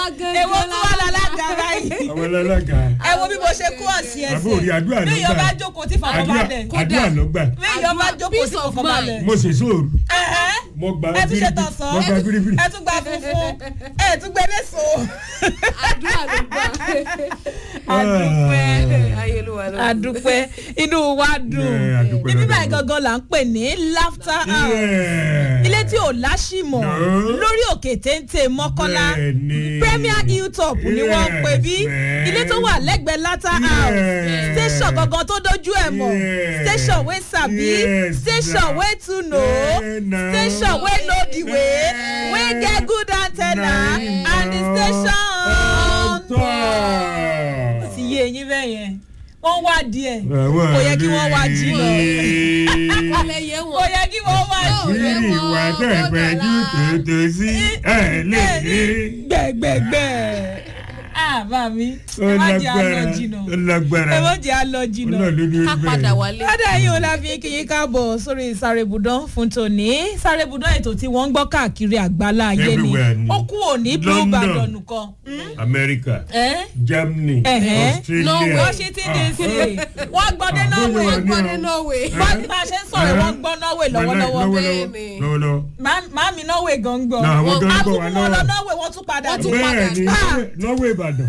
èwo tí wà lálága báyìí àwọn alága ẹ wo bí mo ṣe kú ọ̀sìn ẹsẹ̀ àbúrò rí àdúrà ló bí gbà ìyọba jókòó tí àdúrà fọkànbalẹ̀ àdúrà ló gbà bí ìyọba jókòó tí Peace of fọkànbalẹ̀. mo ṣe sóòrù Ẹ̀hẹ́. mo gba ẹ tún ṣe bíríbírí tọ̀sán mo gba bíríbírí ẹ tún gba funfun ẹ tún gbé léso. àdúrà ló gbà. adúpẹ́ ayélujára ló gbà. adúpẹ́ inú wa dùn Yeah, adúpẹ́ ibi lọ́dọ̀ báyìí Ọlọ́run. gangan là ń pè ní laughter house Yeah. ilé tí ò láṣìmọ̀ No. lórí òkè téńté mọ́kọ́lá Bẹ́ẹ̀ni. premier hilltop ni wọ́n ń pè bí Yes, ilé tó wà lẹ́gbẹ̀ẹ́ laughter house Yes. station gangan tó dojú ẹ̀ mọ̀ Yes. station wey sabi Yes, station na. wey too know Yeah, na. station wey know the way Yeah. wey get good antenna Na. and the station on Ọ̀tọ̀. ó ti yé eyín bẹ́ẹ̀ yẹn wọ́n wá díẹ̀ Àwọn kò yẹ kí wọ́n wá jìnnà Kọ́lẹ̀ yẹ kò wọn. yẹ kí wọ́n wá jìnnà. Rírì ìwà tẹ̀gbẹ́jú tòótọ́ sí ẹ̀ lè rí. gbẹgbẹgbẹ ah bá mi Ó ẹ má jẹ lágbára alọ jìnnà ó lágbára ẹ má jẹ alọ jìnnà. Ọlọ́run ló ní ká bẹ́ẹ̀. padà wálé. ládà yìí ó la fi kíyín káàbọ̀ sórí sárébùdán fún tòní sárébùdán ètò tí wọ́n ń gbọ́ káàkiri àgbálá ayé ni Everywhere ni. ó kú òní blue London. badon nìkan. America ẹ Germany Ẹ̀hẹ́. Australia washington dc wọ́n gbọ́ dé Ah, norway bóyá wà ní Wọ́n ọ. ní Norway. bá bá a ṣe ń sọ̀rọ̀ wọ́n gbọ́ norway lọ́wọ́lọ́wọ́ Bẹ́ẹ̀ni. lọ́wọ́lọ́wọ́ Má- màámi norway gan ń gbọ́ náà àwọn tó ń bọ̀ wá akúkú wọn lọ lọ́wọ́ norway wọ́n tún padà Wọ́n tún dé. padà. bẹ́ẹ̀ ni Ah. Norway Ìbàdàn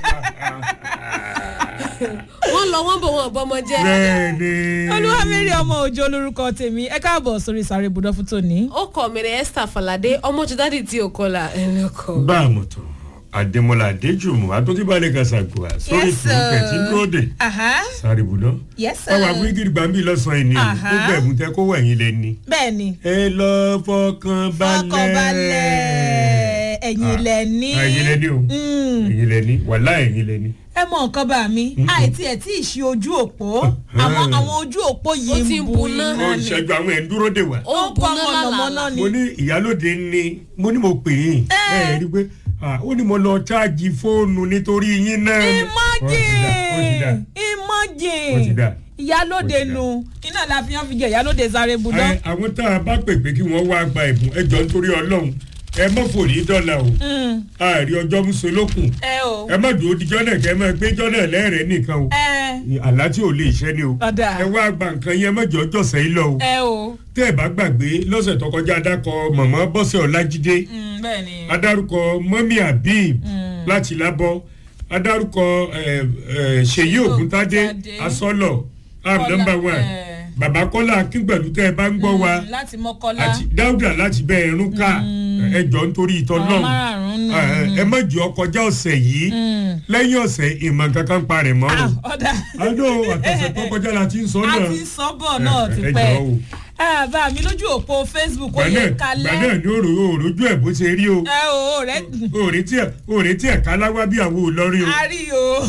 wọ́n lọ wọ́n bọ̀ wọ́n bọ́mọ jẹ́. bẹ́ẹ̀ ni olúwamẹ́rì ọmọ òjò olórúkọ tèmi ẹ káàbọ̀ sórí sárébùdán fún tòní. ó kọ̀ mí rẹ̀ Esther Falade ọmọ jù dádì tí ò kọlà ẹni ọkọ̀. bá a mọ̀ tó Adémọ́lá Adéjùmọ̀ àtúntìbálẹ̀ kàṣàgùà sórí Yes, sir. ìfúnpẹ̀ tí ń dúró dé Aha. sáré bùdán Yes, sir. ọwọ́ àbúrígìrì gbàmbí lọ́sàn-án ẹni Aha. gbogbo ẹ̀bùn tẹ kó wẹ̀yìn lẹ́ni bẹ́ẹ̀ ni ẹ lọ fọkàn balẹ̀ fọkànbalẹ̀ ẹ̀yìn ilẹ̀ ní. ẹ̀yìn lẹ́ni o Mm. ẹ̀yìn lẹ́ni wàhálà ẹ̀yìn lẹ́ni ẹ mọ nǹkan bá mi àìtí ẹ̀ tí ì ṣe ojú òpó àwọn àwọn ojú òpó yìí Ó ti ń ń bu buná. iná ó ń ni ṣẹ́jú àwọn ẹ̀ ń dúró dè wá ó ó ń kọ́ buná mọ̀nàmọ́ná lálàlà. ni. mo ní ìyálòde ni mo ní mo pè yín Eh. ẹ rí i pé ah, ó ní mo lọ ṣáàjì fóònù nítorí yín náà ni. Ó ti dà, ó ti dà. imagine Ó ti dà. ìyálóde Ó ti dà. nu iná la fi hàn fi jẹ ìyálóde sáré budán. Ẹ, àwọn tá a bá pè pé kí wọ́n wá gba ẹ̀bùn ẹ jọ nítorí ọlọ́run ẹ mọ̀ fòrí dọ́là o Mm. àárí ọjọ́ musolókun ẹ o ẹ má dúró dijọ́ náà kẹ́ ẹ má gbé jọ́nà lẹ́rẹ̀ẹ́ nìkan o ẹ àlá tí ò lè ṣẹ́ ni o Ọ̀dà. ẹ wá gba nǹkan yẹn mọ́jọ́ jọ̀sẹ̀ yìí lọ o ẹ o tẹ́ ẹ bá gbàgbé lọ́sẹ̀ tó kọjá adákọ mọ̀mọ́ bọ́sẹ̀ ọlájídé Mm, bẹ́ẹ̀ ni adarúkọ mọ́mí habib láti lábọ́ adarúkọ ẹ, ẹ, ṣèyí ògúntádé Ògúntádé. asọ́lọ̀ am Kọ́lá, number one ẹ. bàbá kọ́lá akíngbẹ̀lú tẹ́ ẹ bá ń gbọ́ wa Mm, láti mọ́kọ́lá àti dáúdà láti bẹ ẹrún ká ẹjọ́ nítorí ìtọ́ àwọn náà márààrún nù. ẹ má jẹ́ ọkọjá ọ̀sẹ̀ yìí lẹ́yìn ọ̀sẹ̀ ìmọ̀ kankan parẹ̀ mọ́ o Ah, ọ̀dà àdó àtọ̀sẹ̀ tó kọjá la ti ń sọ a náà ti sọ́bọ̀ náà ti ẹ pẹ́ jọ̀ọ́ o. ẹ bá mi lójú òpó facebook ó gbà yẹ náà gbà kalẹ́ náà ní òrò òròjú ẹ̀ bó ṣe rí o ẹ o rẹ òrètí ẹ̀ òrètí ẹ̀ káláwá bí àwọn olórin o. a rí o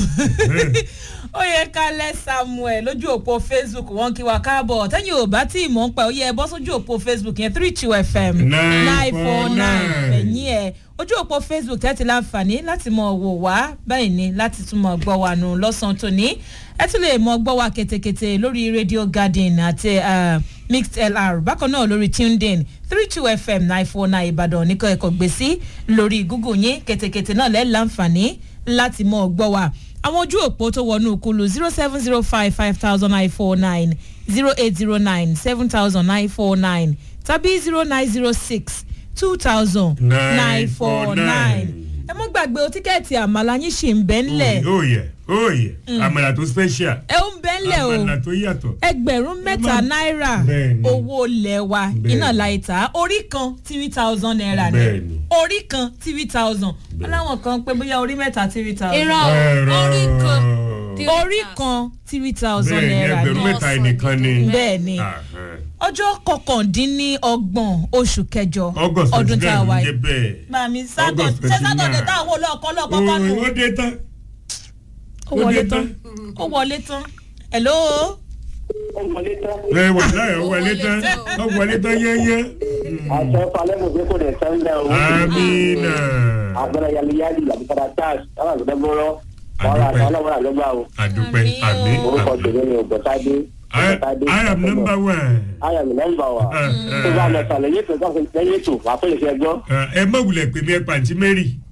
ó yẹ kalẹ́ samuel lójú òpó facebook wọn kí wa káàbọ̀ tẹ́yìn ò bá tí ì mọ̀ ń pa ó yẹ ẹ bọ́ sójú òpó facebook yẹn three two fm nine four nine ẹ̀yìn ẹ̀ ojú òpó facebook tẹ́tí láǹfààní láti mọ wò wá báyìí ni láti tún mọ gbọ́ wa nù lọ́sàn-án tòní ẹ tún lè mọ gbọ́ wa ketekete lórí radio garden àti uh, mixed lr bákan náà lórí tuned in three two fm nine four nine ìbàdàn ní kẹ́kọ̀ọ́ gbé sí lórí google yín ketekete náà lẹ́ẹ̀ láǹfààní láti mọ gbọ́ wa àwọn ojú òpó tó wọnú kulu zero seven zero five five thousand nine four nine zero eight zero nine seven thousand nine four nine tàbí zero nine zero six two thousand nine four nine. ẹ mọ́ gbàgbé o tíkẹ́ẹ̀tì àmàlà yín ṣì ń bẹ́ ńlẹ̀ ó yẹ ó yẹ àmàlà tó special ẹ ń bẹ́ ńlẹ̀ o àmàlà tó yàtọ̀ ẹgbẹ̀rún mẹ́ta má- náírà Bẹ́ẹ̀ni. owó ilẹ̀ wa Bẹ́ẹ̀ni. iná láìta orí kan three thousand naira ni Bẹ́ẹ̀ni. orí kan three thousand aláwọn kan pé bóyá orí mẹ́ta three thousand irọ́ Ẹ̀rọ. orí kan orí kan three thousand bẹ́ẹ̀ ni naira ẹgbẹ̀rún ni mẹ́ta ẹnìkan ni bẹ́ẹ̀ ni Ah, ọjọ́ kọkàndínlọ́gbọ̀n oṣù kẹjọ August ọdún tá a twenty wà nine yìí. jẹ́ bẹ́ẹ̀ Màmí sátọ̀ August ṣé sátọ̀dẹ̀ 29. táwọn olóòkọ́ lọ́kọ́ kọ́ nù. ó dé tán Ó wọlé dé tán. Ó wọlé tán. Hello. ẹ wà láyé ó wọlé tán ó wọlé tán yẹ́yẹ́ àṣẹ falẹ́mù pé kò dẹ̀ sẹ́ńdẹ̀ o. amina agbára yaliyali àbíkọ́dá charles ọ̀rọ̀ àgbẹ̀dẹ bọ́rọ̀ ọ̀rọ̀ àti ọlọ́wọ́ àlọ́gbà o. àdúpẹ́ Àmín o. àmì orúkọ àmì tèmi ni ògbọ́tádé. I, I am number one. I am number one. Ah, ah. tó bá lọ sàlẹ̀ yéètò tó lẹ́yìn ètò wà pé ìfẹ́ gbọ́. ẹ má wulẹ̀ pè mí ẹ pàǹtí mary